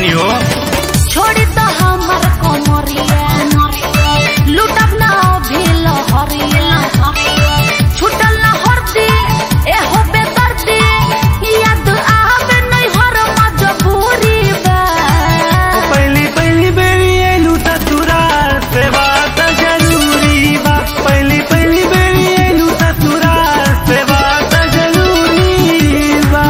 बानी हो छोड़ी तो हमर कोमरिया लुटब ना भेल हरिया छुटल ना हरदी ए हो बेदर्दी याद आवे नहीं हर मजबूरी बा पहली पहली बेरी एलू त तुरार से बात जरूरी बा पहली पहली बेरी एलू त तुरार से बात जरूरी बा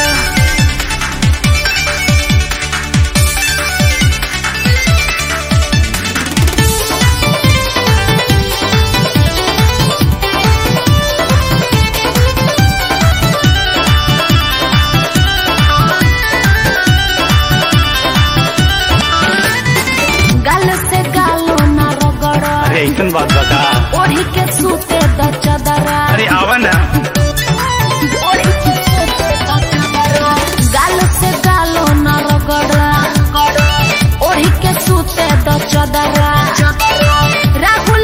गाल से गालो ना रगड़ अरे ऐसन बात बता ओढ़ी के सूते द चदरा अरे आवा ना ओढ़ी के सूते द चदरा गाल से गालो ना रगड़ ओढ़ी के सूते द चदरा राहुल